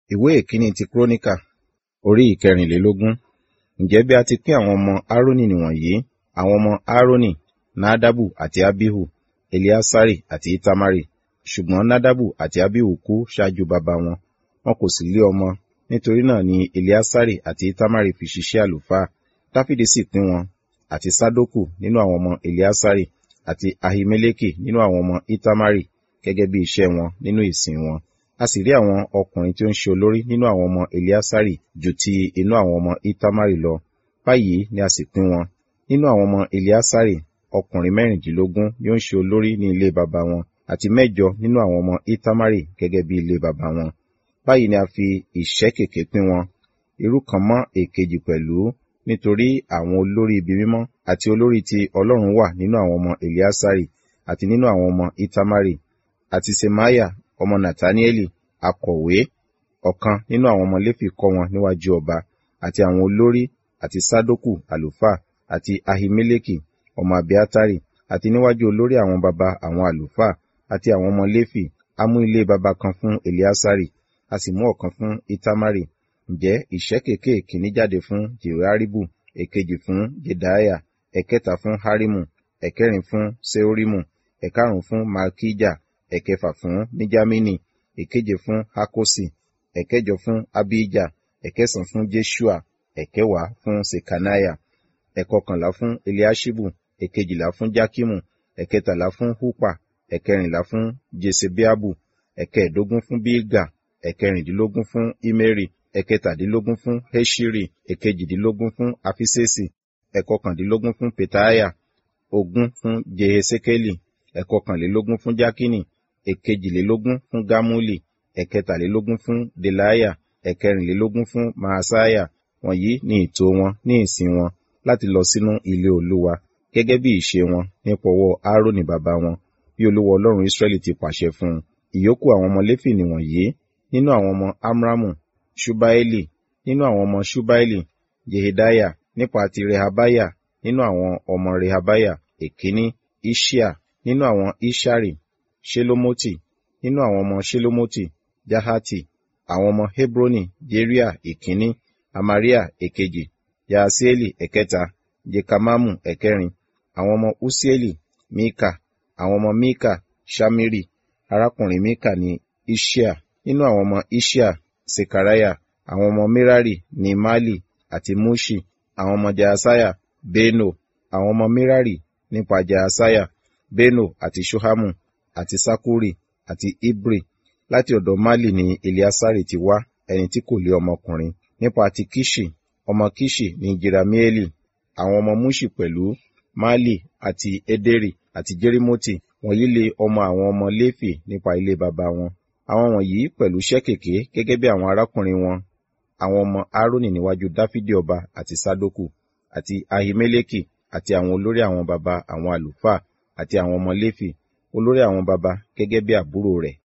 ìwé ìkíní ti kúrónìkà orí ìkẹrìnlélógún ǹjẹ́ bí a ti pín àwọn ọmọ árónì nìwọ̀nyí àwọn ọmọ árónì nádàbù àti ábíhù eliasari àti itamari ṣùgbọ́n nádàbù àti ábíhù kú ṣáájú baba wọn wọn kò sì lé ọmọ nítorí náà ni eliasari àti itamari fi ṣiṣẹ́ àlùfáà dáfídì sì pín wọn àti sádókù nínú àwọn ọmọ eliasari àti ahimeleki nínú àwọn ọmọ itamari gẹ́gẹ́ bí iṣẹ́ wọn nínú ìsìn wọn a sì rí àwọn ọkùnrin tí ó ń ṣe olórí nínú àwọn ọmọ eliasari ju ti inú àwọn ọmọ itamari lọ báyìí ni a sì pín wọn nínú àwọn ọmọ eliasari ọkùnrin mẹ́rìndínlógún ni ó ń ṣe olórí ní ilé baba wọn àti mẹ́jọ nínú àwọn ọmọ itamari gẹ́gẹ́ bí ilé baba wọn báyìí ni a fi ìṣẹ́ kèké pín wọn irú kan mọ́ èkejì pẹ̀lú nítorí àwọn olórí ibi mímọ́ àti olórí ti ọlọ́run wà nínú àwọn ọmọ eliasari àti nínú àwọn ọmọ itamari àti semaya ọmọ nathanieli akọ̀wé ọ̀kan nínú àwọn ọmọ léfì kọ́ wọn níwájú ọba àti àwọn olórí àti sadoku àlùfáà àti ahimeleki ọmọ abiatari àti níwájú olórí àwọn baba àwọn àlùfáà àti àwọn ọmọ léfì a mú ilé baba kan fún eliasari a sì mú ọ̀kan fún itamari ǹjẹ́ ìṣẹ́ kéèké kìíní jáde fún jehoiaribu èkejì fún jedaiah ẹ̀kẹta fún harimu ẹ̀kẹrin fún seorimu ẹ̀karùn fún malkija ẹ̀kẹfà fún níjámínì èkeje fún hakosi ẹ̀kẹjọ fún abija ẹ̀kẹsàn fún jeshua ẹ̀kẹwàá fún sekaniah ẹ̀kọkànlá fún eliashibu ẹ̀kejìlá fún jakimu ẹ̀kẹtàlá fún hupa ẹ̀kẹrìnlá fún jesebeabu ẹ̀kẹẹ̀dógún fún bilga ẹ̀kẹrìndínlógún fún imeri ẹ̀kẹtàdínlógún fún heshiri ẹ̀kejìdínlógún fún afisesi ẹ̀kọkàndínlógún fún petaiah ogún fún jehesekeli ẹ̀kọkànlélógún fún jakini èkejìlélógún fún gamuli ẹ̀kẹtàlélógún fún delaya ẹ̀kẹrìnlélógún fún mahasaya wọ̀nyí ní ìtò wọn ní ìsìn wọn láti lọ sínú ilé olúwa gẹ́gẹ́ bí ìṣe wọn nípa ọwọ́ aaroni bàbá wọn bí olúwa ọlọ́run israẹli ti pàṣẹ fún un ìyókù àwọn ọmọ léfì nìwọ̀nyí nínú àwọn ọmọ amramu ṣubaeli nínú àwọn ọmọ ṣubaeli jehedaya nípa ti rehabaya nínú àwọn ọmọ rehabaya èkíní ishia nínú àwọn ishari shelomoti nínú àwọn ọmọ shelomoti jahati àwọn ọmọ hebroni jeria ìkíní amaria èkejì yaasieli ẹ̀kẹta jekamamu ẹ̀kẹrin àwọn ọmọ usieli mika àwọn ọmọ mika shamiri arákùnrin mika ní ishia nínú àwọn ọmọ ishia sekaraya àwọn ọmọ merari ní mali àti mushi àwọn ọmọ jahasaya beno àwọn ọmọ merari nípa jahasaya beno àti shohamu àti sakuri àti ibri láti ọ̀dọ̀ mali ní eliasari ti wá ẹni tí kò lé ọmọkùnrin nípa ti kishi ọmọ kishi ní jeramieli àwọn ọmọ mushi pẹ̀lú mali àti ederi àti jerimoti wọ̀nyí lé ọmọ àwọn ọmọ léfì nípa ilé baba wọn àwọn wọ̀nyí pẹ̀lú ṣẹ́kèké gẹ́gẹ́ bí àwọn arákùnrin wọn àwọn ọmọ aaroni níwájú dáfídì ọba àti sadoku àti ahimeleki àti àwọn olórí àwọn baba àwọn àlùfáà àti àwọn ọmọ léfì olórí àwọn baba gẹ́gẹ́ bí àbúrò rẹ̀